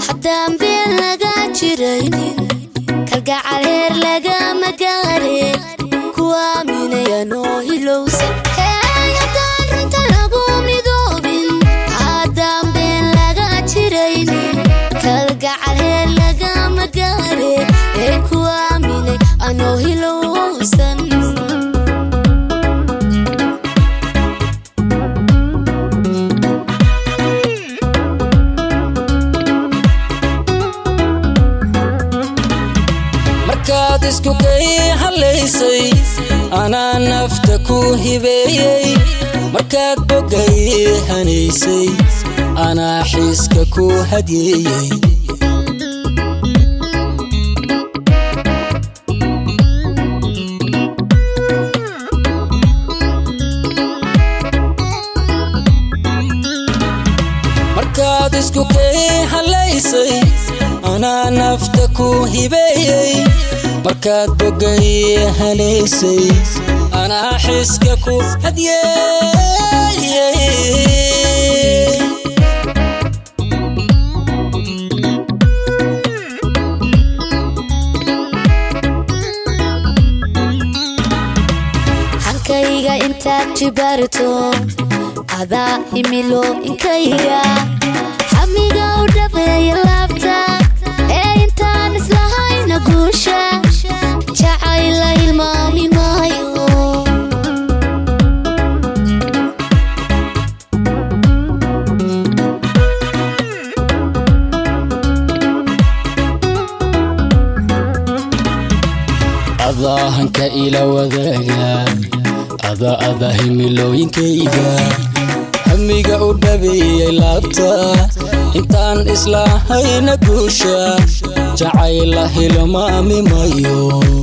haddaan been laga jiraynin kalgacal heer lagama gaare kuwa minayanoo hilowsan hey haddaan runta lagu midoobin haddaan been laga jiraynin kalgacal heer lagama gaare ee kuwa minay anoo hilowsan markaad isku kay halaysay anaa nafta ku hibeeyey markaad bogay hanaysay anaa xiiska ku hadyeeyey markaad isku kay halaysay anaa nafta ku hibeeyey markaad bogay hanaysay anaa xiska ku hadyeeyey hankayga intaad jibaarto adaa himilo inkayga hamiga u dhabeeya laabta ee intaan islahayna guusha jacayla hilmaami maayo adaa hanka ila wadaaga ada ada himilooyinkayga hamiga u dhabeeyey laabta intaan islahayna guusha jacayla hilmaami mayo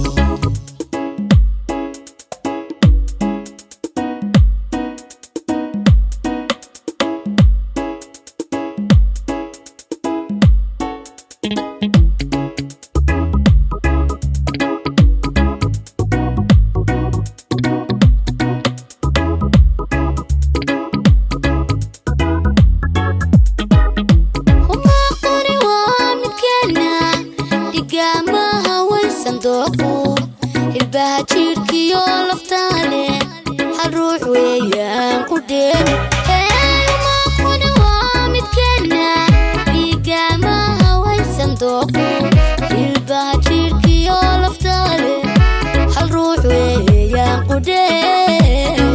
umaaquni waa midkeena dhigaamaha waysan dooqu hilbaha jiirkiyo laftaale hal ruux weeyaan ku dheemi umaaquni waa midkeena dhigaamaha waysan dooqu hilbaha jiirkiyo laftaale hal ruux weeyaan ku dheemi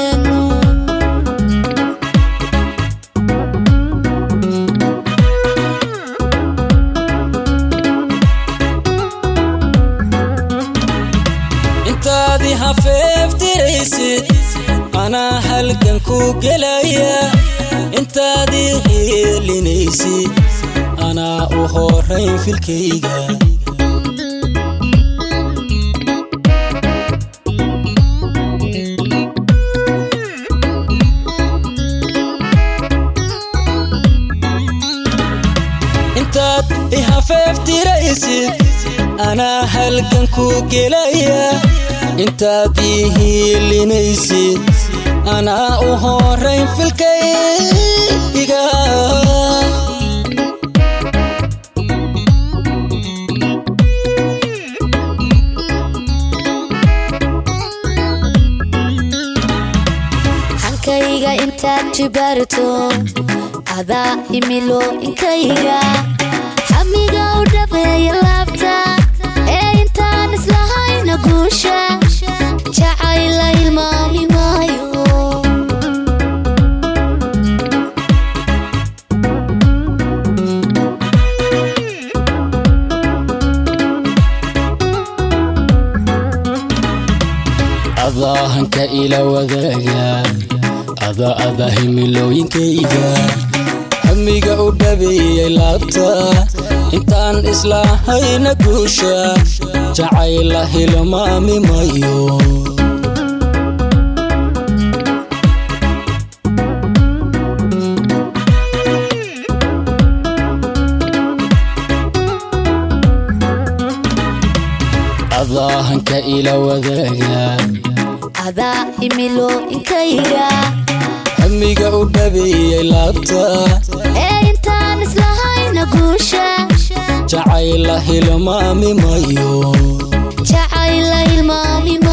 intaadii hafeeftiraysid anaa halgan ku gelaya intaadii heelinaysid anaa u horayn filkayga intaad i hafeeftiraysid anaa halgan ku gelaya intaad ii hiilinaysid anaa u horayn filkayga hankayga intaad jibaarto adaa himilo inkayga hamiga u dhabeeya laabta ee intaan islahayna guusha jacayla hilmaami maayo adaa hanka ila wadaaga ada ada himilooyinkayga hamiga u dhabeeyey laabta intaan islahayna guusha jacayla hilmaami mayo adaa hanka ila wadaaga adaa himilo inkayga hamiga u dhabeeyey laabta ee intaan islahayna guusha hawsha jacayla hilmaami mayo jacayla hilmaami